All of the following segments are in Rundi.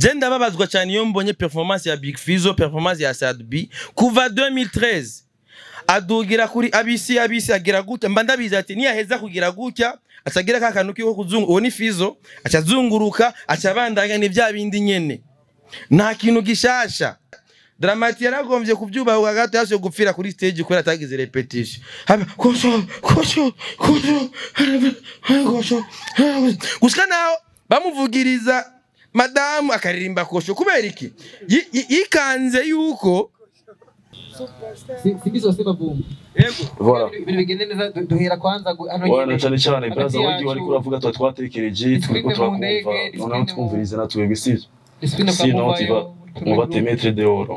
je ndababazwa cyane iyo mbonye performance ya Big Fizzo performance ya Sad B kuva 2013 adugira kuri abisi abisi agira gutya mba ndabizi ati niyaheza kugira gutya acagira ka kantu kiko kuzungu uwo ni Fizzo acazunguruka acabandanya ni vya bindi nyene nta kintu gishasha Dramati yaragombye kubyubaha gato yashoye gupfira kuri stage kubera atagize repetition. Haba kosho kosho kosho kosho gushika naho bamuvugiriza madamu akaririmba kosho kubera iki Yi- yi- yikanze yuko sibizosema vumbi Voilà. ibintu bigende neza du- duhera kwanza gu- hano Wana nyene. cyane cyane Hagati braza wagi yacu, wari kuravuga tuba twatekereje turiko Discipline mu turakumva ndege, noneho discipline mu- twumvirize natwebwe sivyo discipline kwa sinon Mubayo, tu vas on va te mettre dehors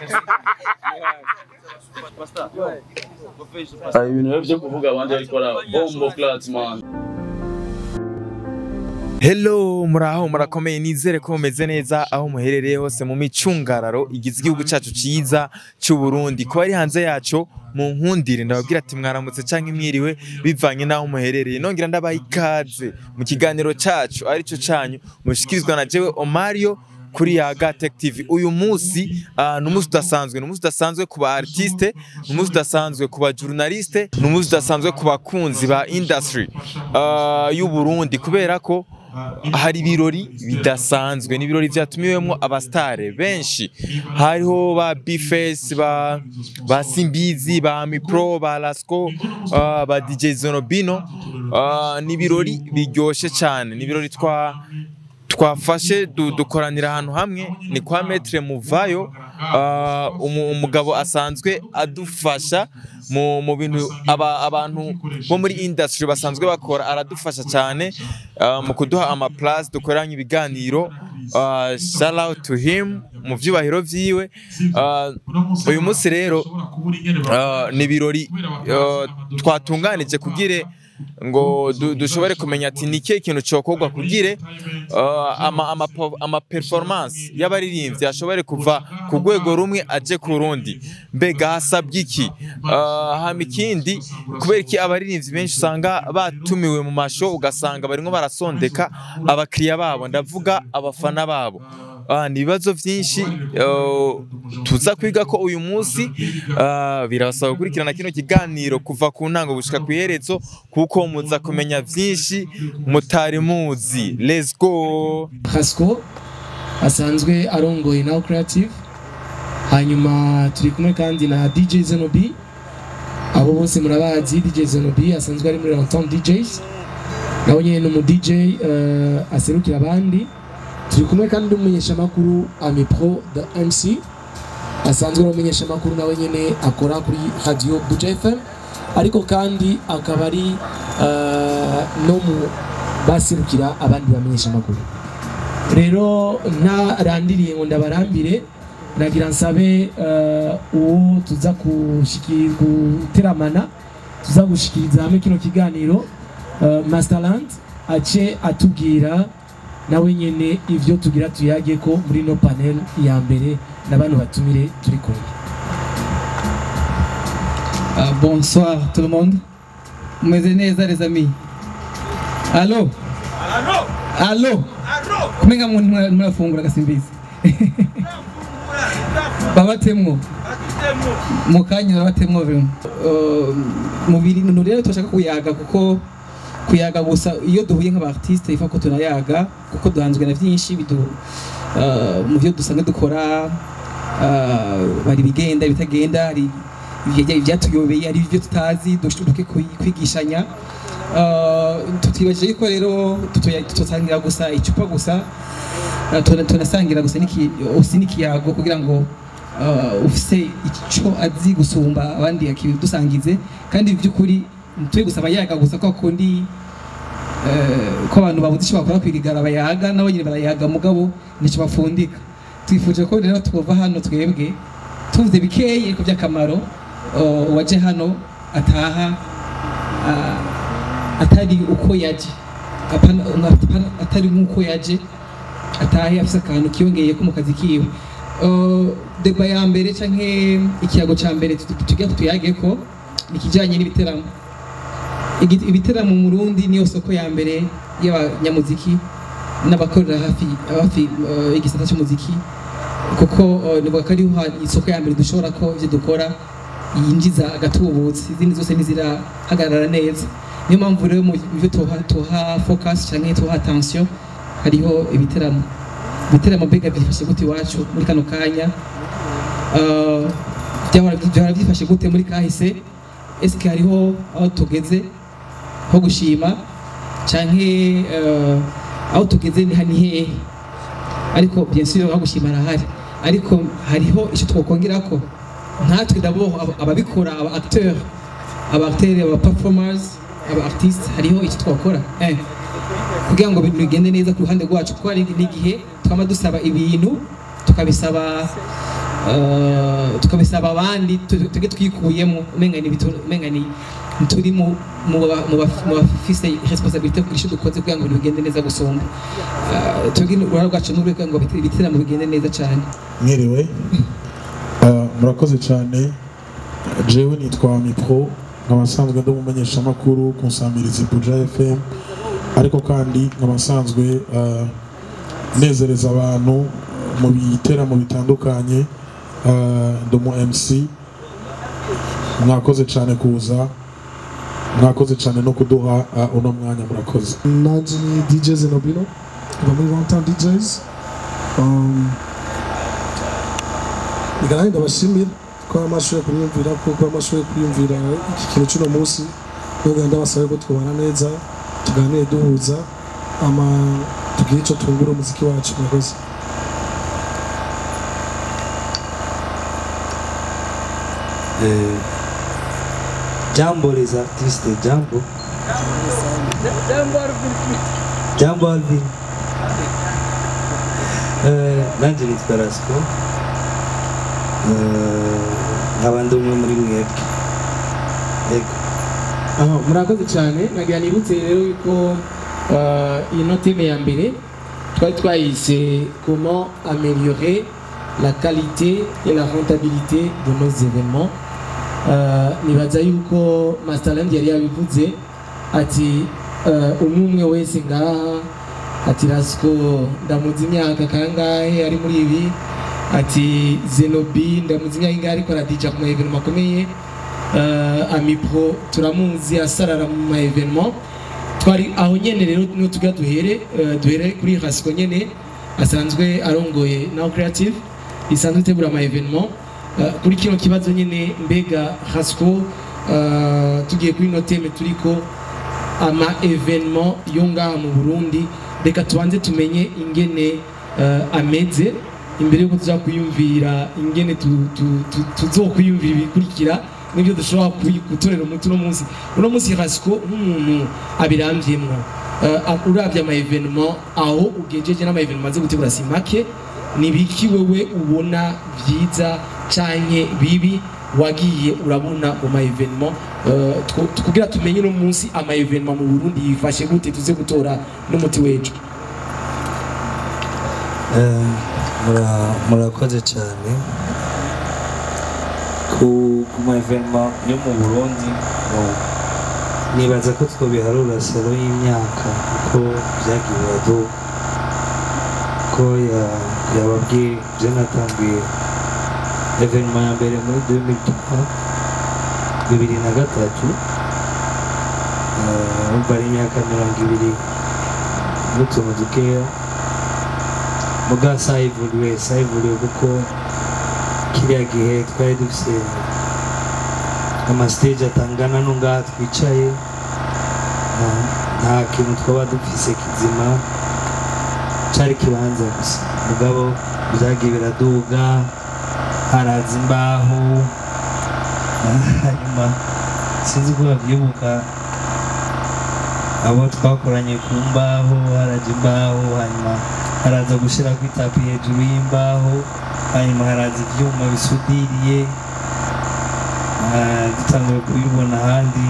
Ah, ibintu rero byo kuvuga abandi ariko ara bombo class man Hello muraho murakomeye nizere ko mumeze neza aho muherereye hose mu micungararo igize igihugu cyacu cyiza cy'u Burundi kuba ari hanze yacu mu nkundire ndababwira ati mwaramutse cyangwa imwiriwe bivanye n'aho muherereye nongera ndabaha ikaze mu kiganiro cyacu aricyo cyanyu mushikirizwa na jewe Omario kuri Yaga Tech TV uyu munsi ah, ni umunsi udasanzwe ni umunsi udasanzwe ku ba artiste ni umunsi udasanzwe ku ba journaliste ni umunsi udasanzwe ku bakunzi ba industry ah, y'u Burundi kubera ko hari ibirori bidasanzwe ni ibirori byatumiwemo abastare benshi hariho ba bifes ba ba simbizi ba mipro ba lasco ah, ba dj zonobino Ah, ni ibirori biryoshye cyane ni ibirori twa twafashe du- dukoranira ahantu hamwe ni kwa metre muvayo Ah, umu- umugabo asanzwe adufasha mu mu bintu aba- abantu bo muri industry basanzwe bakora aradufasha cyane ah, mu kuduha ama place dukoranye ibiganiro Ah, shout out to him mu vyubahiro vyiwe Ah, uyu munsi rero ah, ni ibirori ah, twatunganije kugire ngo du- dushobore kumenya ati ni ikihe kintu cyokorwa kugire uh, ama, ama, po- ama performance y'abaririmbyi ashobore kuva ku rwego rumwe aje ku rundi mbega hasabye iki uh, hama ikindi kubera iki abaririmbyi benshi usanga batumiwe mu masho ugasanga barimo barasondeka abakiriya babo ndavuga abafana babo Ah, ni ibibazo byinshi uh, tuza kwiga ko uyu munsi ah, birabasaba gukurikirana kino kiganiro kuva ku ntango gushika ku iherezo kuko muza kumenya byinshi mutari muzi let's go Hasco asanzwe arongoye Now Creative hanyuma turi kumwe kandi na DJ Zenobi abo bose murabazi DJ Zenobi asanzwe ari muri Rantom DJs nawe nyine ni umu DJ eh, aserukira abandi turi kumwe kandi n'umumenyeshamakuru Amipro the MC asanzwe ari umumenyeshamakuru nawe nyine akora kuri Radio Buja FM ariko kandi akaba ari eh, no mu baserukira abandi bamenyeshamakuru rero ntarandiriye ngo ndabarambire nagira nsabe eh, uwo tuza kushiki- guteramana tuza gushikiriza hamwe kino kiganiro eh, masterland ace atubwira nawe nyene ivyo tugira tuyage ko muri no panel ya mbere na bano batumire turi kumwe Ah, bonsoir tout le monde. Mumeze neza les amis. Allo? Allo? Kumenga muntu mura- murafungura gasimbizi. Babatemwo. Mu kanya babatemwo bimwe. Uh, mu bintu rero turashaka kuyaga kuko kuyaga gusa iyo duhuye nk'abartiste ifa ko tunayaga kuko duhanzwe na byinshi bidu uh, mu byo dusanzwe dukora uh, hari ibigenda ibitagenda hari ibijya- ibyatuyobeye hari ibyo tutazi dushobora kwigishanya Uh, tutibajije yuko rero tutoya- tutosangira gusa icupa gusa uh, tuna- tunasangira gusa n'iki- usi n'ikiyago kugira ngo uh, ufise ico azi gusumba abandi akidusangize kandi by'ukuri ntitube gusa abayaga gusa kwa kundi eh, ko abantu babuze icyo bakora kwirigara bayaga nabo nyine barayaga mugabo nicyo bafundika twifuje ko rero twova hano twebwe tuvuze bikeye ariko by'akamaro uh, uwaje hano ataha ah, atari uko yaje Apana- apana- atari nk'uko yaje atahe afise akantu kiyongeye ko mu kazi kiwe Uh, deba ya mbere canke ikiyago ca mbere tugira tuyage ko ni ikijanye n'ibiteramo Igi- ibiteramo mu Burundi niyo soko ya mbere y'abanyamuziki n'abakorera hafi hafi eh, y'igisata cy'umuziki kuko eh, nibuka ko ariho ha- isoko ya mbere dushobora ko ibyo dukora yinjiza agatubutse izindi zose ntizirahagarara neza niyo mpamvu rero mu byo tuha tuha focus cyangwa tuha attention hariho ibiteramo ibiteramo mbega byifashe gute iwacu muri kano kanya Eh, byahora byahora byifashe gute muri kahise eske hariho aho tugeze ho gushima canke eh, aho tugeze ni hani hehe ariko bien sûr aho gushima arahari ariko hariho icyo twokongera ko nkatwe d'abord aba- ababikora aba acteur aba acteur aba performers aba artistes hariho icyo twakora eh kugira ngo ibintu bigende neza ku ruhande rwacu kuko hari n'igihe twama dusaba ibintu tukabisaba eh, tukabisaba abandi tu- tuge twikuyemo umenga ni bitu- umenga ni turi mu mu ba- mu ba- mu bafise responsabilité kugira icyo dukoze kugira ngo ibintu bigende neza gusumba Eh, twebwe uruhare rwacu ni ukugira ngo ibiti- ibitaramo bigende neza cyane mwiriwe Ah, murakoze cyane jewe nitwa mipro nkaba nsanzwe ndi umumenyeshamakuru ku nsamirizi buja fm ariko kandi nkaba nsanzwe ah, nezereza abantu mu biteramo bitandukanye Ah, ndi umu mc mwakoze cyane kuza mwakoze cyane no kuduha ah, uno mwanya murakoze Nanje ni DJ Zenobino kuva muri One Town DJs um, Igarahe ndabashimira ko amashoboye kuriyumvira kuko amashoboye kuriyumvira iki kintu cy'uno munsi nubwo ndabasabe ko twubana neza tuganire duhuza ama tugire icyo twungura umuziki wacu murakoze Eh, jambo les artistes jambo jambo alvin Eh, nanjye nitwa rasco Eh, nkaba ndi umwe muri mwebwe yego Aha, murakoze cyane nagira nibutse rero yuko uh, ino teme ya mbere twari twayise comment améliorer la qualité et la rentabilité de nos événements uh, nibaza yuko masterland yari yabivuze ati uh, umwe umwe wese ngaha ati rasiko ndamuzi imyaka kangahe ari muri ibi ati zenobi ndamuzi imyaka ingahe ariko aradija ku ma evenement akomeye uh, amipro turamuzi asarara mu ma evenement twari aho nyene rero niho tugira duhere uh, duhere kuri rasiko nyene asanzwe arongoye now creative isanzwe itegura ama evenement uh, kuri kino kibazo nyene mbega rasiko uh, tugiye kuri ino teme turiko ama evenement yo ngaha mu Burundi reka tubanze tumenye ingene uh, ameze imbere yuko tuza kuyumvira ingene tu- tu- tu- tuzokwiyumvira ibikurikira nibyo dushobora kuyi- gutorera umuti uno munsi uno munsi rasiko nk'umuntu abiramvyemwo uh, uravye ama evenement aho ugejeje n'ama evenement aze gutegura si make ni biki wewe ubona vyiza canke bibi wagiye urabona mu ma evenement uh, tw- kugira tumenye uno munsi ama evenement mu Burundi yifashe gute tuze gutora n'umuti wejo Eh, mura- murakoze cyane ku ku ma evenement yo mu burundi no- nibaza ko twobiharura salo y'imyaka kuko byagiye biraduka ko ya- yababwiye je natanguye evenement ya mbere muri 2003 bibiri na gatatu Eh, urumva ari imyaka mirongo ibiri n'utuntu dukeya muga sayivuriwe sayivuriwe kuko kiriya gihe twari dufise amastage atangana no ngaha twicaye nta- nta kintu twaba dufise kizima cari kibanza gusa mugabo byagiye biraduga haraza imbaho hanyuma sinzi ko babyibuka abo twakoranye ku mbaho haraja imbaho hanyuma haraza gushyira ku itapi hejuru y'imbaho hanyuma haraza ibyuma bisudiriye Ah, dutanguye kubibona ahandi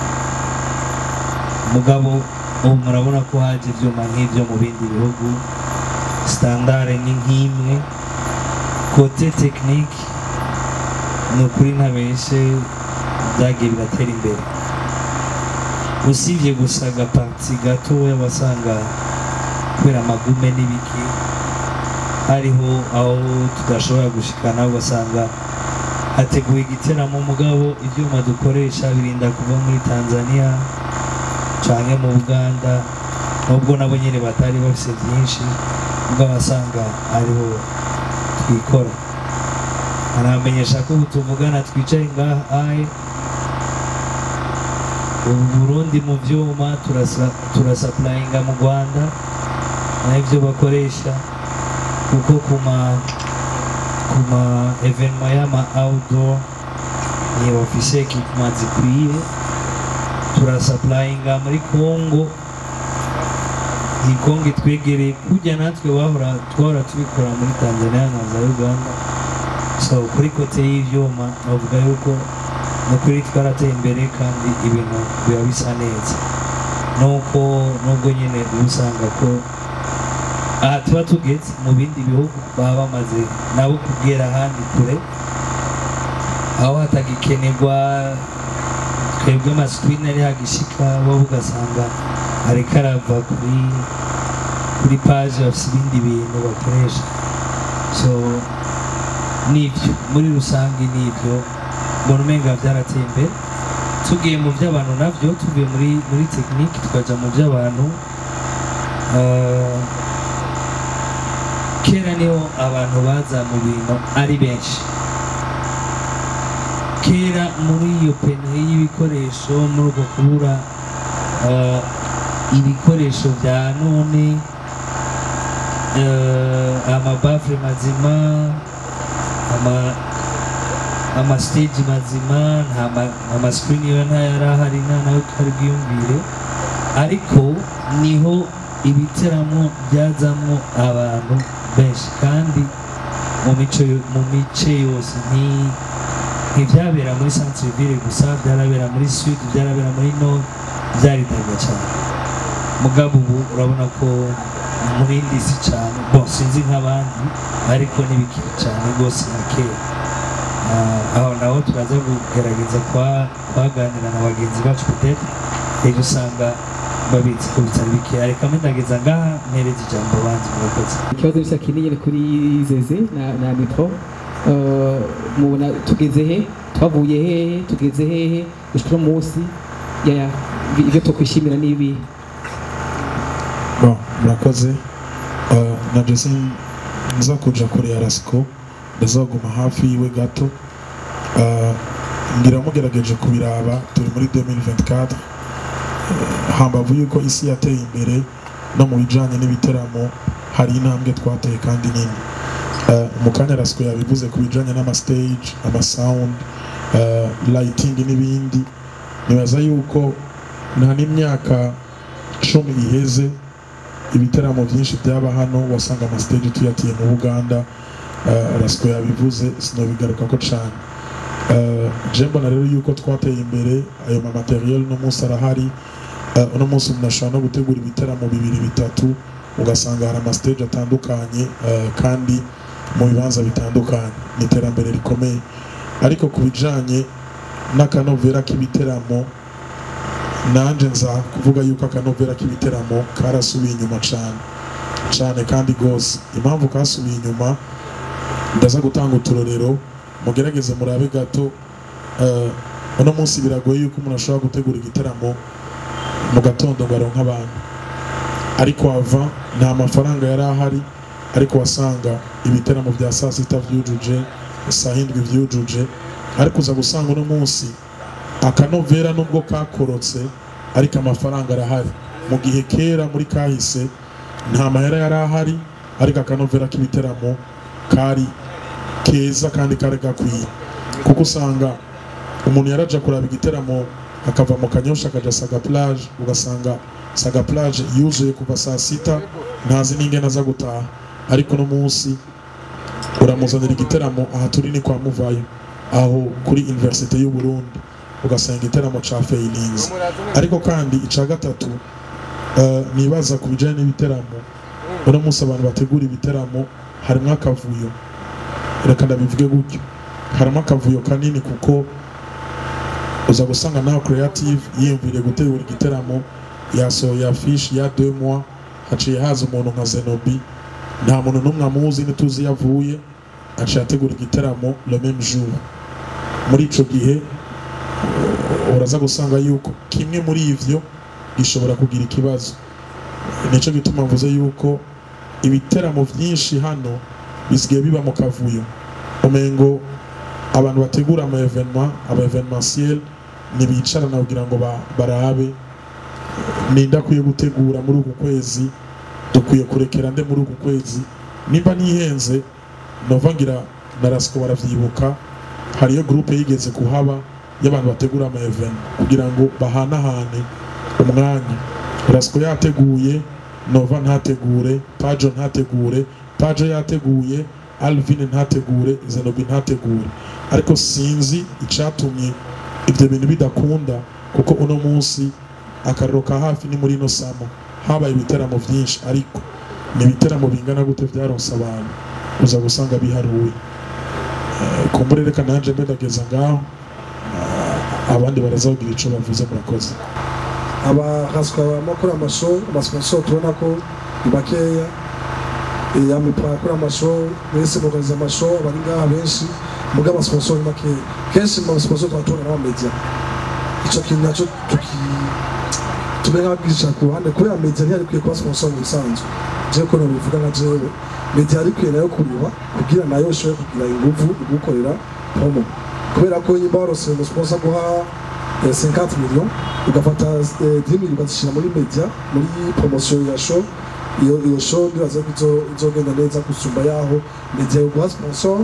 mugabo ubu murabona ko haje ibyuma nk'ibyo mu bindi bihugu standard ni nk'imwe kote tekinike ni ukuri ntabeshe byagiye biratera imbere usibye gusa agaparti gatoya wasanga kubera amagume n'ibiki hariho aho tudashobora gushikana ugasanga hateguwe igiteramo mugabo ibyuma dukoresha birinda kuva muri tanzania canke mu buganda nubwo nabo nyine batari bafise byinshi ubwo abasanga ariho twikora aramenyesha ko ubu tuvugana twicaye ngaha aye ubu burundi mu vyuma turasa- turasapurayinga mu rwanda nabyo bakoresha kuko ku ma ku ma evenema y'ama outdoor ni ofise ekipema zikwiye turasapurayinga muri congo iyi kongo itwegereye kujya natwe bahora twahora tubikora muri tanzania na za uganda so kuri kote y'ivyuma bavuga yuko nukuri twarateye imbere kandi ibintu biba bisa neza nuko nubwo nyine uba usanga ko aha tuba tugeze mu bindi bihugu baba bamaze nabo kugera ahandi kure aho hatagikenerwa twebwe amasikirini ari hagishika bo ugasanga ariko arava kuri kuri paje bafite ibindi bintu bakoresha so nibyo muri rusange nibyo mbona umenga byarateye imbere tugiye mu by'abantu nabyo tuvuye muri muri tekinike tukajya mu by'abantu eh, kera niho abantu baza mu bintu ari benshi kera muri iyo pene y'ibikoresho muri uko kubura eh, ibikoresho bya none eh, amabafure mazima ama amastage mazima nta ma- amasikirini yo ntayari ahari nta nayo twari bwiyumvire ariko niho ibiteramo byazamo abantu benshi kandi mu mico yo- mu mice yose ni ntibyabera muri centre ville gusa byarabera muri sud byarabera muri nord byaritabwa cyane mugabo ubu urabona ko muri ndisi cyane bon sinzi nk'abandi ariko ntibikiri cyane rwose nka kera Ah, aho naho turaza kugerageza kwa- kwaganira na bagenzi bacu peut-être ejo usanga babitse ko bitari bikeya reka mpindageza ngaha mpereza ijambo abandi murakoze ikibazo gisa kinini kuri zeze na, na mikro uh, mubona tugeze he twavuye hehe tugeze hehe gushika uno munsi ya ibyo twokwishimira n'ibi Bon, murakoze Uh, na jese nza kuja kure ya rasiko ndazaguma hafi yiwe gato Uh, ngira mugerageje kubiraba turi muri 2024 Uh, hambavu yuko isi yateye imbere no mu bijanye n'ibiteramo hari intambwe twateye kandi nini Uh, mu kanya rasiko yabivuze ku bijanye n'amastage amasound uh, lighting n'ibindi nibaza yuko nta n'imyaka cumi iheze ibiteramo byinshi byaba hano wasanga amastage tuyatiye mu buganda uh, rasiko yabivuze sinobigaruka ko cyane uh, je mbona rero yuko twateye imbere ayo mamateriel uno munsi arahari uh, uno munsi umuntu ashobora no gutegura ibiteramo bibiri bitatu ugasanga hari amastage atandukanye uh, kandi mu bibanza bitandukanye ni iterambere rikomeye ariko ku bijanye n'akanovera k'ibiteramo nanje nza kuvuga yuko akanovera k'ibiteramo karasubiye inyuma cyane cyane kandi rwose impamvu kasubiye inyuma ndaza gutanga uturorero mugerageze murabe gato eh, uno munsi biragoye yuko umuntu ashobora gutegura igitaramo mu gatondo ngo aronke abantu ariko ava nta mafaranga yari ahari ariko wasanga ibiteramo bya saa sita byujuje saa hindwi byujuje ariko uza gusanga uno munsi akanovera nubwo kakorotse ariko amafaranga arahari mu gihe kera muri kahise nta mahera yari ahari ariko akanovera k'ibiteramo kari keza kandi kari gakwiye kuko usanga umuntu yaraja kuraba igiteramo akava mu kanyosha akaja saga plage ugasanga saga plage yuzuye kuva saa sita ntazi n'ingene aza gutaha ariko uno munsi uramuzanira igiteramo aha turi ni kwa muvayo aho kuri universite y'u Burundi ugasanga igiteramo ca feilinze ariko kandi ica gatatu eh, nibaza ku bijanye n'ibiteramo uno munsi abantu bategura ibiteramo harimo akavuyo reka ndabivuge gutyo harimo akavuyo kanini kuko uza gusanga nawe creative yiyumviriye gutegura igiteramo yasohoye afishe ya deux mois haciye haza umuntu nka zenobi nta muntu n'umwe amuzi ntituzi iyo avuye aciye ategura igiteramo le même jour muri ico gihe uh, uraza gusanga yuko kimwe muri ivyo gishobora kugira ikibazo nico gituma mvuze yuko ibiteramo vyinshi hano bisigaye biba mu kavuyo umengo abantu bategura ama evenement aba evenementiel ntibicarana kugira ngo ba- barabe ninde akwiye gutegura muri uku kwezi dukwiye kurekera nde muri uku kwezi nimba nihenze nova ngira na rasiko baravyibuka hariyo groupe yigeze kuhaba y'abantu bategura ama event kugira ngo bahanahane umwanya rasiko yateguye nova ntategure pajo ntategure pajo yateguye alvin ntategure zenobi ntategure ariko sinzi icatumye ibyo bintu bidakunda kuko uno munsi akariro ka hafi ni muri ino samo habaye ibiteramo byinshi ariko ni ibiteramo bingana gute byaronse abantu uza gusanga biharuwe Eh, kumbure reka nanje mbe ndageza ngaho eh, abandi baraza kugira ico bavuze murakoze abahaswa amakuru amasho amasponsor tubona ko ni bakeya Eh, amipara akora amasho mwese mugaza amasho bari ngaha benshi muga amasponsor ni makeya kenshi mu masponsor tuba tubona n'amamedia ico kintu naco tuki tumenya nk'ababwirisha ku ruhande kubera media ntiyari ikwiye kuba sponsor mu bisanzwe jewe ko nobivuga nka jewe media yari ikwiye nayo kuriba kugira nayo ishobore kugira inguvu igukorera promo kubera ko nyimba warose umusponsor guha eh, 50 millions ugafata eh, 10 millions ukazishyira muri media muri promotion ya show iyo iyo show ndibaza ko izo- izogenda neza gusumba yaho media yoguha sponsor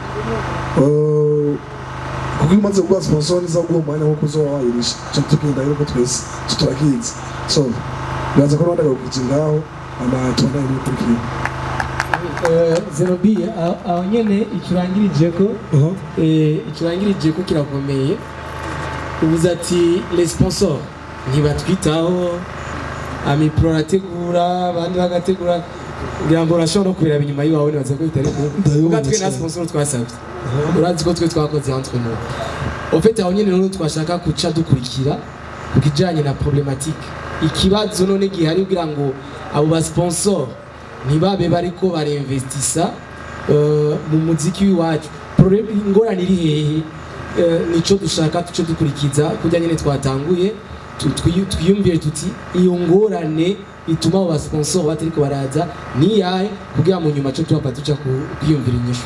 eh, kuko iyo umaze kuguha sponsor niza guha umwanya wo kuzoba wayirisha cyo tugenda rero ko twese cyo turakizi so ndibaza ko rwanda gakurikiza ngaho ama tubona ibikurikira zenobi aho aho nyene ikirangirije ko eh, ikirangirije ko kirakomeye ubuze ati les sponsors ntibatwitaho amipro arategura abandi bagategura kugira ngo urashobora no kubiraba inyuma y'iwawe nibaza ko bitari Ndabibona kuba twe nta cyane. sponsor twasabye urazi ko twe twakoze entre nous en fait aho nyene rero twashaka guca dukurikira ku kijanye na problématique ikibazo none gihari kugira ngo abo ba sponsor ntibabe bariko barinvestisa eh, mu muziki w'iwacu Problem- ingorane iri hehe Eh, nico dushaka tuce dukurikiza kurya nyene twatanguye tu- twiyu- twiyumvire tuti iyo ngorane ituma abo basponsor batariko baraza ni yahe kugira mu nyuma co tuhava tuca ku- kwiyumvira inyishu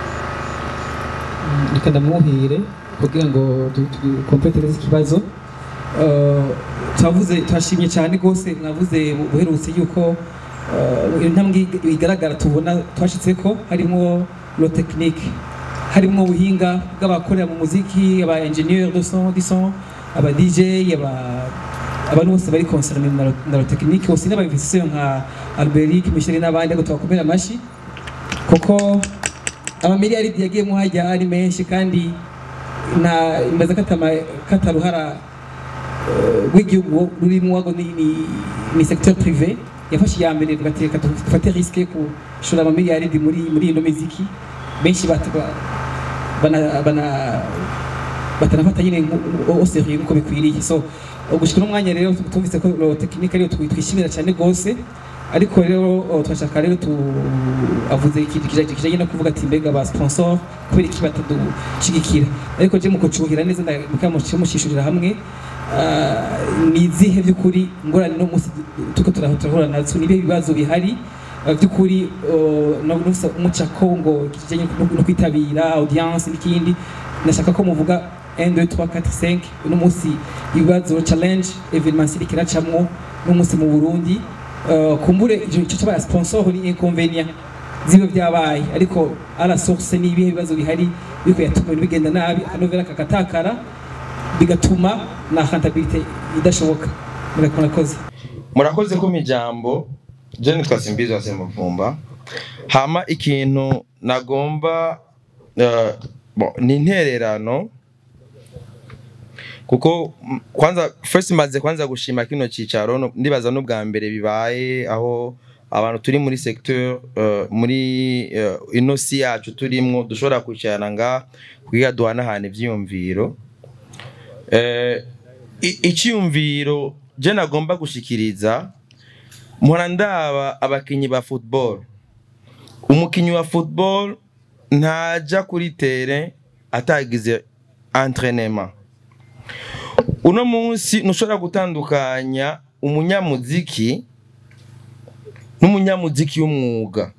reka ndamuhire kugira ngo dukompetereze ikibazo Eh, twavuze twashimye cyane rwose mwavuze buherutse yuko eh, intambwe igaragara tubona twashitse ko harimo lo technique harimo ubuhinga bw'abakorera mu muziki aba engineer de son du son aba DJ aba abantu bose bari concerne na lo- na lo technique bose n'abainvestisseur nka Alberic Michel n'abandi ariko tubakomera amashi kuko amamiliyaridi yagiyemo hajya ari menshi kandi na imaze katama kataruhara eh, rw'igihugu rurimo wago ni, ni, ni secteur privé yafashe iya mbere tugateka dufate risque gushora amamiliyaridi muri muri ino miziki benshi bat- ba- bana bana batanafata nyine au sérieux uko bikwiriye so gushika n'umwanya rero tumvise ko lo technique ariyo twi- twishimira cyane gose ariko rero oh, turashaka rero tu avuze ikintu kijanye kijanye no kuvuga ati mbega ba sponsor kubera iki batadushigikira ariko je mu kucuhira neza mukamushishurira hamwe ah, ni izihe by'ukuri ngorane no munsi tuko turahura nazo ni ibihe bibazo bihari ah, by'ukuri oh, no no umucako ngo kijanye no no kwitabira audience n'ikindi nashaka ko muvuga 1 2 3 4 5 uno munsi ibibazo challenge evenementiel kiracamwo no munsi mu Burundi Uh, kumbure icyo cyo cyaba sponsor ni inconvenient zibe byabaye ariko ala source ni ibihe bibazo bihari biko yatuma ibintu bigenda nabi akanovera kakatakara bigatuma na rentabilité idashoboka murakora koze murakoze kumpa ijambo je nitwa simbizi wa semuvumba hama ikintu nagomba eh, bon, ni intererano kuko mm, kwanza first maze kwanza gushima kino cicaro no- ndibaza n'ubwa mbere bibaye aho abantu turi muri secteur eh, muri eh, ino si yacu turimwo dushobora kwicarana nga kugira duhanahana ivyiyumviro eh, i- iciyumviro je nagomba gushikiriza mpora ndaba abakinyi ba football umukinyi wa football ntaja kuri tere atagize entraînement uno munsi ntushobora gutandukanya umunyamuziki n'umunyamuziki w'umwuga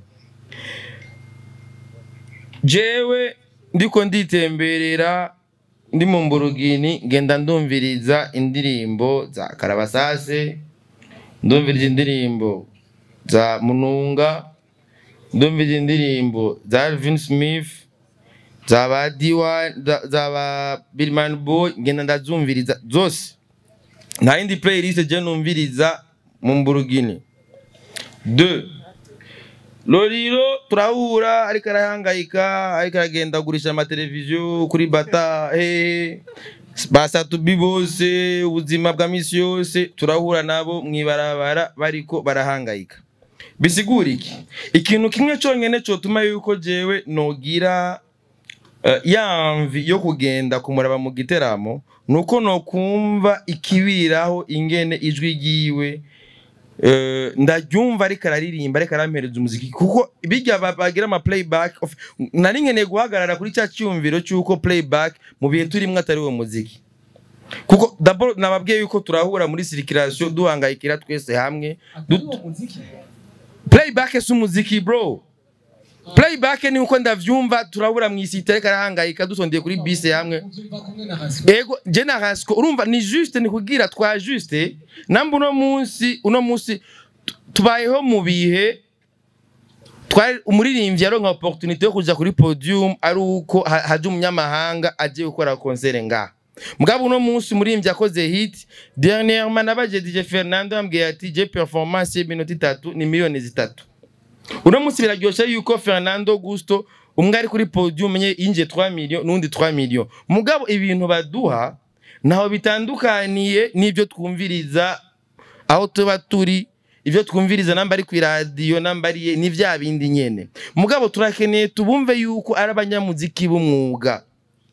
jewe ndiko nditemberera ndi mu mburugini ngenda ndumviriza indirimbo za karabasase ndumviriza indirimbo za mununga ndumviriza indirimbo za alvin smith za ba diwa za- za ba birman boy ngenda ndazumviriza zose nta yindi playlist je numviriza mu mburugini de loriro turahura ariko arahangayika ariko aragenda agurisha amateleviziyo kuri bata hehe basatubi bose ubuzima bwa misi yose turahura nabo mwibarabara bariko barahangayika bisigura iki ikintu kimwe cyonyine cyotuma yuko jewe nogira eh, ya mvi yo kugenda kumuraba mu giteramo nuko nokumva ikibiraho ingene ijwi ryiwe eh, ndaryumva ariko araririmba ariko arampereza umuziki kuko bijya ba- bagira ama playback of- nari nkeneye guhagarara kuri cya cyumviro cy'uko playback mu bihe turimwo atari uwo muziki kuko d'abord nababwiye yuko turahura muri circulation duhangayikira twese hamwe du- playback si umuziki bro playback ni uko ndavyumva turabura mu isi itareka arahangayika dusondeye kuri bise hamwe ego je na rasiko urumva ni juste ni kugira twa juste namba uno munsi uno munsi tu- tubayeho mu bihe twari umuririmbyi yaronka opportunité yo kuja kuri podium ari uko ha- haje umunyamahanga agiye gukora concert ngaha mugabo uno munsi umuririmbyi yakoze hit dernièrement nabaje DJ Fernando yambwiye ati je performance y'iminota itatu ni miliyoni zitatu uno munsi biraryoshe yuko Fernando Gusto umwe ari kuri podium nye yinjiye 3 million n'undi 3 million mugabo ibintu baduha naho bitandukaniye n'ibyo twumviriza aho tuba turi ibyo twumviriza namba ari ku iradiyo namba ari ni vya bindi nyene mugabo turakeneye tubumve yuko ari abanyamuziki b'umwuga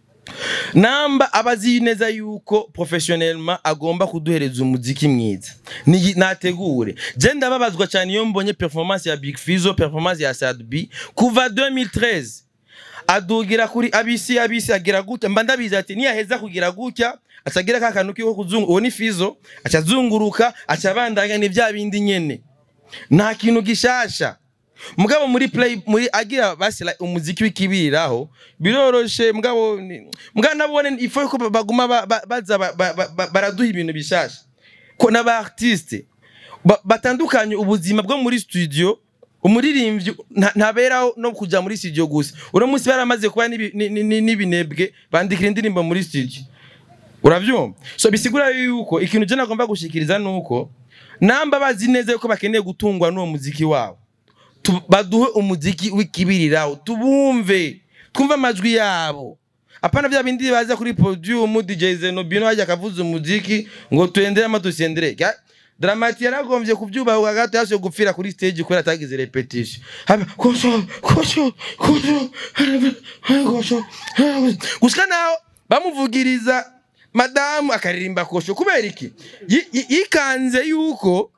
namba abazi neza yuko professionnellement agomba kuduhereza umuziki mwiza Ni- nategure je ndababazwa cyane iyo mbonye performance ya Big Fizzo performance ya Sad B kuva 2013 adugira kuri abisi abisi agira gutya mba ndabizi ati niyaheza kugira gutya acagira ka kantu kiho kuzungu uwo ni Fizzo acazunguruka acabandanya ni vya bindi nyene nta kintu gishasha mugabo muri play muri agira basira umuziki w'ikibiriraho biroroshe mugabo ni- mugabo nabone ifo ko baguma ba- ba- baza ba- ba- ba- baraduha ibintu bishasha ko n'aba artiste ba- batandukanye ubuzima bwo muri studio umuririmbyi nta- ntaberaho no kuja muri studio gusa uno munsi baramaze kuba n'ibi- ni- ni- ni- n'ibinebwe bandikira indirimbo muri studio uravyumva so bisigura yuko ikintu je nagomba gushikiriza nuko namba bazi neza yuko bakeneye gutungwa n'uwo muziki wabo tu- baduhe umuziki w'ikibiriraho tubumve twumve amajwi yabo apana vya bindi baza kuri podium DJ Zenobino hajya akavuza umuziki ngo tuendere ama tusiendere Ga- Dramati yaragombye kubyubaha gato yashoye gupfira kuri stage kubera atagize repetition. Haba kosho kosho kosho kosho gushika naho bamuvugiriza madamu akaririmba kosho kubera iki Yi- yi- yikanze yuko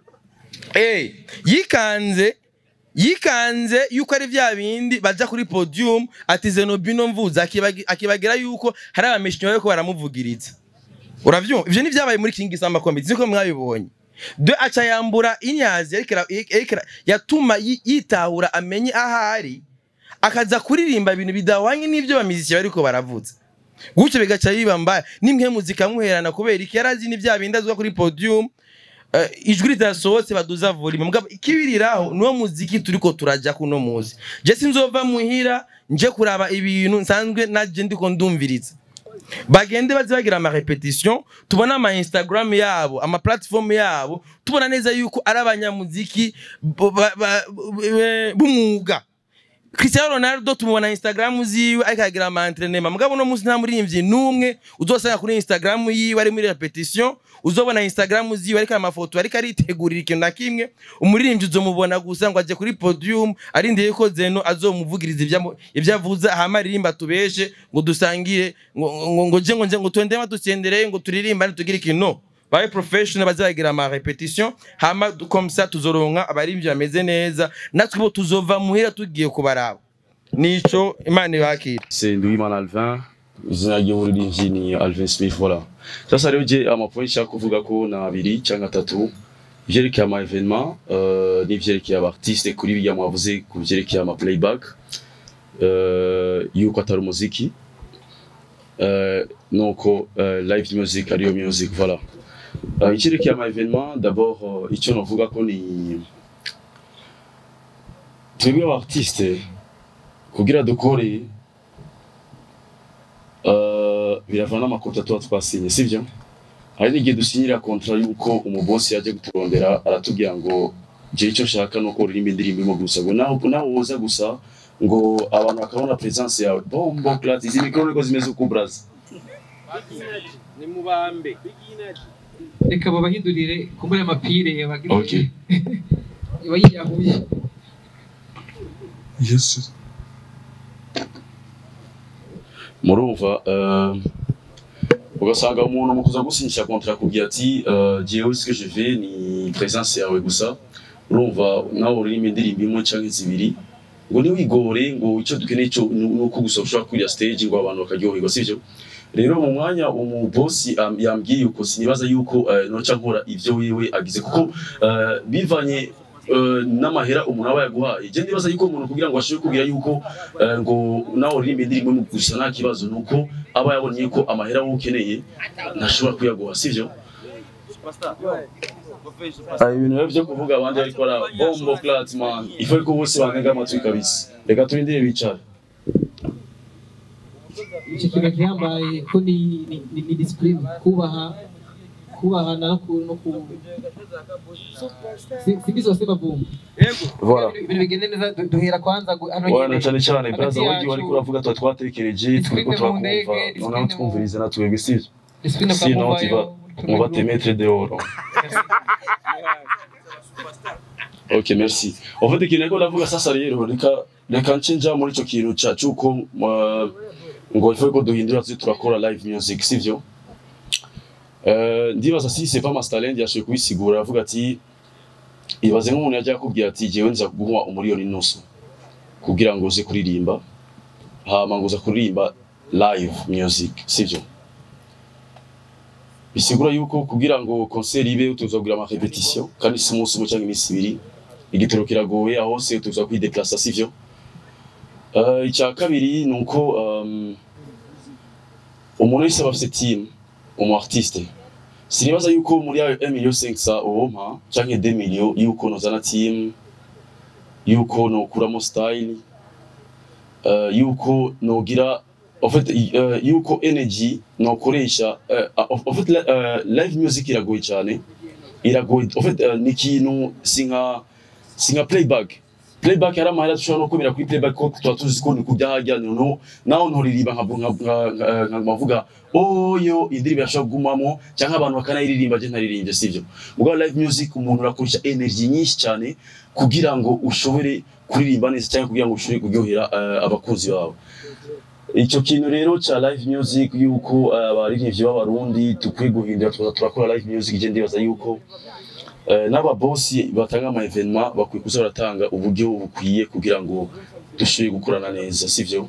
eh yikanze yikanze yuko ari vya bindi baja kuri podium ati Zenobino mvuza akibagi- akibagira yuko hari abameshinyo bariko baramuvugiriza uravyumva ivyo ni vyabaye muri King Samba Comedy niko mwabibonye de aca yambura inyazi ariko ara- ariko ara- yatuma yi- yitahura amenye ahari akaza kuririmba ibintu bidahwanye n'ivyo bamiziki bariko baravuza gutyo bigaca biba mbaya nimwe muzika muherana kubera iki yarazi ni vya bindi azwa kuri podium eh, ijwi ritasohotse baduza volume mugabo ikibiriraho niwo muziki turiko turaja kuno muzi je sinzova muhira nje kuraba ibintu nsanzwe naje ndiko ndumviriza bagende baze bagira ama repetition tubona ama Instagram yabo ama platform yabo tubona neza yuko ari abanyamuziki bo- ba- ba- b- b'umwuga Cristiano Ronaldo tumubona Instagram ziwe ariko agira ama entraînement mugabo no munsi nta muririmbyi numwe uzosanga kuri Instagram yiwe ari muri repetition uzobona Instagram ziwe ariko amafoto ariko aritegurira ikintu na kimwe umuririmbyi uzomubona gusa ngo aje kuri podium arindiriye ko Zeno azomuvugiriza ibyo ibyo avuza hama aririmba tubeshe ngo dusangire ngo ngo ngo je ngo nje ngo twende dusendereye ngo turirimba tugire ikintu no babe professional bazagira ama repetition hama du- comme ça tuzoronka abarivyo bameze neza natwe bo tuzova muhira tugiye kubaraba nico imana ibakira c'est Nduwimana Alvin izina ry'uburirimbyi ni Alvin Smith voilà sasa rero je amapoint nshaka kuvuga ko na abiri cyangwa atatu ivyerekeye ama evenement euh, n'ivyerekeye aba artiste kuri bijya mwavuze ku vyerekeye ama playback euh, yuko atari umuziki euh, nuko euh, live music ariyo music voilà uh, icyerekeye ama evenement d'abord uh, icyo novuga ko ni twebwe aba artiste kugira dukore uh, biravana n'amakontra tuba twasinye sivyo hari n'igihe dusinyira kontra yuko umubosi yaje kuturondera aratubwira ngo je icyo nshaka nuko uririmba indirimbo imwe gusa ngo naho naho woza gusa ngo abantu bakabona presence yawe bombo clat izi mikoro niko zimeze uko braza reka babahindurire kumbura amapire bagira Okay. iba yiyahuye Yes. murumva uh, ugasanga umuntu mu kuza gusinyisha kontra akubwira ati uh, jewe ce que je veux ni presence yawe gusa urumva nawe uririmba indirimbo imwe canke zibiri ngo ntiwigore ngo icyo dukeneye cyo ni ni uko gusa ushobora kurira stage ngo abantu bakaryoherwa sivyo rero mu mwanya umubosi am- yambwiye uko sinibaza yuko uh, noca nkora ivyo wewe agize kuko uh, bivanye uh, n'amahera umuntu aba yaguhaye je ndibaza yuko umuntu kugira ngo ashobore kubwira yuko uh, ngo nawe uririmba indirimbo imwe gusa nta kibazo nuko aba yabonye ko amahera wowe ukeneye ntashobora kuyaguha sivyo Ah, ibintu rero byo kuvuga abandi ariko ara bombo clat man ifu ko bose banega amatwi kabisa reka turindire bicara icyo kintu gihambaye ko ni ni ni, ni discipline kubaha kubahana no ku no ku Si- sibisi wase bavumba voilà ibintu bigende neza du- duhera kwanza gu- hano Wana nyine. cyane cyane Hagati braza wagi yacu, wari kuravuga tuba twatekereje turiko Discipline mu ndege, turakumva discipline noneho mu- twumvirize na twebwe sivyo discipline kwa sinon Mubayo, tu vas on va te mettre dehors ok merci en fait ikintu ariko ndavuga sasa rero reka reka nce nja muri ico kintu ca cuko uh, ngo ifu ko duhindura tuzi turakora live music sivyo Uh, ndibaza si c'est pas Masterland yashoboye kubisigura avuga ati ibaze nk'umuntu yajya akubwira ati jewe nza kuguha umuriyoni nusu kugira ngo uze kuririmba hama ngo uza kuririmba live music sivyo bisigura yuko kugira ngo concert ibe utuza kugira ama repetition kandi si umunsi umwe cyangwa iminsi ibiri igitoro kiragoye aho hose utuza kwideplasa sivyo uh, icya kabiri ni uko um, umuntu wese aba afite team umu artiste sinibaza yuko muri ayo 1 million 500 uwompa canke 2 million yuko nozana team yuko nokuramo style uh, yuko nogira en fait uh, yuko energy nokoresha uh, en fait la- uh, live music iragoye cyane iragoye en fait uh, ni ikintu sinka sinka playback playback hari amahera dushobora no kubera kuri playback ko tuba tuzi ko ni kujya hajya no naho ntoririmba nka nka- nka- nka mavuga oyo indirimbo yashobora kugumamo cyangwa abantu bakanayiririmba je ntaririmbye sivyo ubwo live music umuntu urakoresha energy nyinshi cyane kugira ngo ushobore kuririmba neza cyangwa kugira ngo ushobore kuryohera uh, abakunzi bawe icyo kintu rero cya live music yuko uh, abaririmbyi b'abarundi dukwiye guhindura tukaza turakora live music je ndibaza yuko uh, n'ababosi batanga ama evenement bakwiye kuza baratanga uburyo bukwiye kugira ngo dushobore gukorana neza sivyo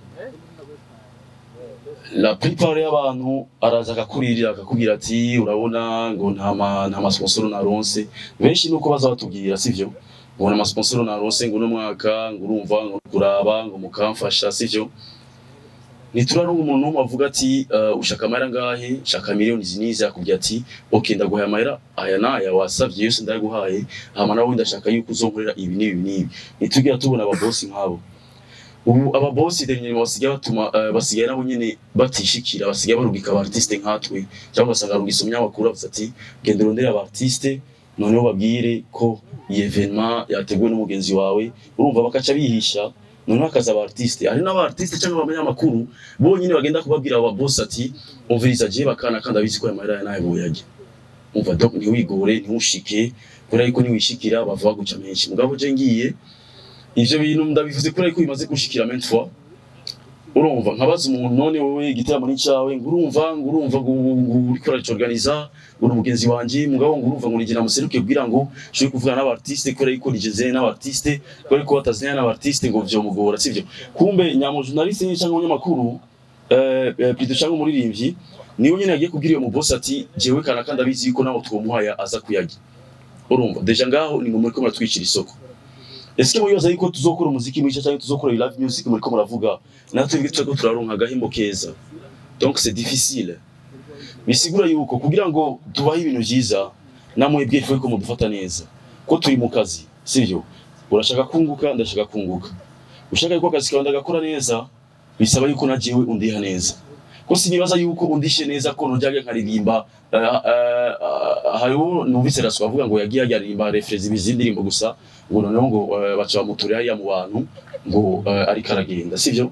la plupart y'abantu araza akakuririra akakubwira ati urabona ngo nta ma nta masponsoro naronse benshi nuko baza batubwira sivyo ngo nta masponsoro naronse ngo uno mwaka ngo urumva ngo kuraba ngo mukamfasha sivyo nituraronka umuntu n'umwe avuga ati uh, ushaka amahera ngahe shaka miliyoni izi n'izi akubwira ati ok ndaguhaye amahera aya n'aya wasavye yose ndayaguhaye hama nawe ndashaka yuko uzonkorera ibi n'ibi n'ibi ntitugira tubona ababosi nk'abo ubu ababosi dernier basigaye batuma uh, basigaye nabo nyene batishikira basigaye barungika aba artiste nkatwe cyangwa ugasanga arungisa umunyamakuru avuze ati genda urondere aba artiste noneho babwire ko iyi evenement yateguwe n'umugenzi wawe urumva bakaca bihisha noneho hakaza aba artiste hari n'aba artiste cyangwa abanyamakuru bonyine bagenda kubabwira aba boss ati umviriza je bakana kandi abizi ko aya mahera nawe boyajya umva donc ntiwigore ntiwushike kubera yuko niwishikira bava baguca menshi mugabo je ngiye ivyo bintu ndabivuze kubera yuko bimaze gushikira maintes fois urumva nkabaza umuntu none wowe igitaramo ni cyawe ngo urumva ngo urumva ngo ngo uriko uracorganiza ngo ni umugenzi wanje mugabo ngo urumva ngo nigira museruke kugira ngo nshobore kuvugana n'abartiste kubera yuko nigeze n'abartiste kubera yuko batazanye n'abartiste ngo vyomugora sivyo kumbe nyamo journaliste nyine cyangwa umunyamakuru eh eh, plutôt cyangwa umuririmbyi niwe nyine yagiye kubwira uyo mubosi ati jewe kana kandi abizi yuko nawe twomuhaya aza kuyagira urumva deja ngaho ni ngo muriko muratwicira isoko Ese muyoza yuko tuzokora umuziki mwiza cyangwa tuzokora live music muriko muravuga natwe twebwe turiko turaronka agahimbo keza donc c'est difficile bisigura yuko kugira ngo tubahe ibintu vyiza namwebwe ifu ko mudufata neza ko turi mu kazi sivyo urashaka kunguka ndashaka kunguka ushaka yuko akazi kawe ndagakora neza bisaba yuko na jewe undiha neza ko sinibaza yuko undishe neza ko nojyaga nkaririmba uh, uh, uh, hariho numvise raso avuga ngo yagiye aririmba refrezi bizindirimbo gusa ngo noneho ngo uh, baca bamutura hariya mu bantu ngo uh, ariko aragenda sivyo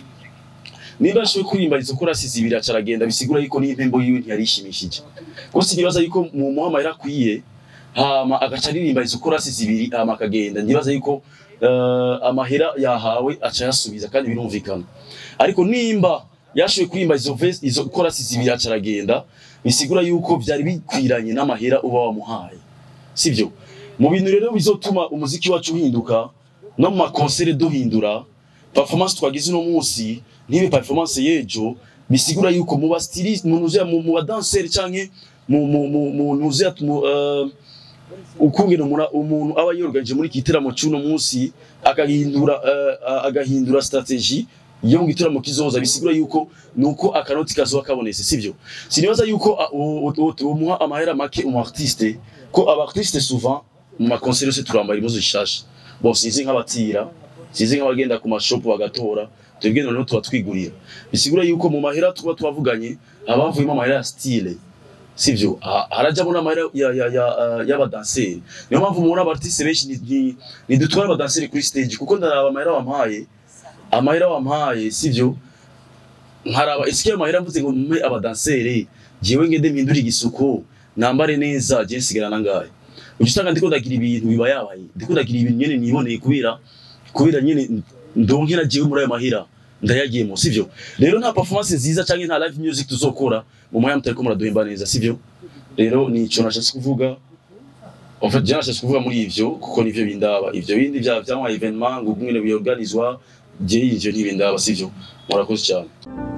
niba ashoboye kuririmba izo korasi zibiri aca aragenda bisigura yuko n'impembo yiwe ntiyarishimishije ko sinibaza yuko mu muhamahera akwiye hama agaca aririmba izo korasi zibiri hama akagenda ndibaza yuko uh, amahera yahawe aca yasubiza kandi birumvikana ariko nimba yashoboye kuririmba izo vesi izo korasi zibiri aca aragenda bisigura yuko byari bikwiranye n'amahera uba wamuhaye sivyo mu bintu rero bizotuma umuziki wacu uhinduka no mu makonsere duhindura performance twagize uno munsi ntibe performance y'ejo bisigura yuko mu bastiliste mu nuze mu mu badanseri canke mu mu mu mu nuze mu uh, ukungena umuntu umuntu aba yorganije muri kitaramo cy'uno munsi akahindura uh, agahindura strategie iyo mu gitaramo kizoza bisigura yuko nuko akanoti kazoba kabonetse sivyo sinibaza yuko umuha amahera make umu artiste ko aba artiste souvent mu makonseri yose turambara impuzu zishasha bon sinzi nk'abatira sinzi nk'abagenda ku mashopu bagatora twebwe noneho tuba twigurira bisigura yuko mu mahera tuba twavuganye haba havuyemo amahera ya style sivyo Ha- harajyamo n'amahera ya ya ya uh, y'abadanseri niyo mpamvu mubona abartiste benshi ni- ni- nidutwara abadanseri kuri stage kuko ndaraba amahera wampaye amahera wampaye sivyo nkaraba ese ayo mahera mvuze ngo mpe abadanseri jewe ngende mpindure igisuko nambare neza je nsigarana ngahe uca usanga ndiko ndagira ibintu biba yabaye ndiko ndagira ibintu nyene niboneye kubera kubera nyene ndonke na jewe muri ayo mahera ndayagiyemo sivyo rero nta performance nziza canke nta live music tuzokora mu mwanya mutariko muraduhemba neza sivyo rero nico nashatse kuvuga en fait je nashatse kuvuga muri ivyo kuko nivyo bindaba ivyo bindi vya vyama evenement ngo bimwe biorganizwa je ivyo ntibindaba sivyo murakoze cyane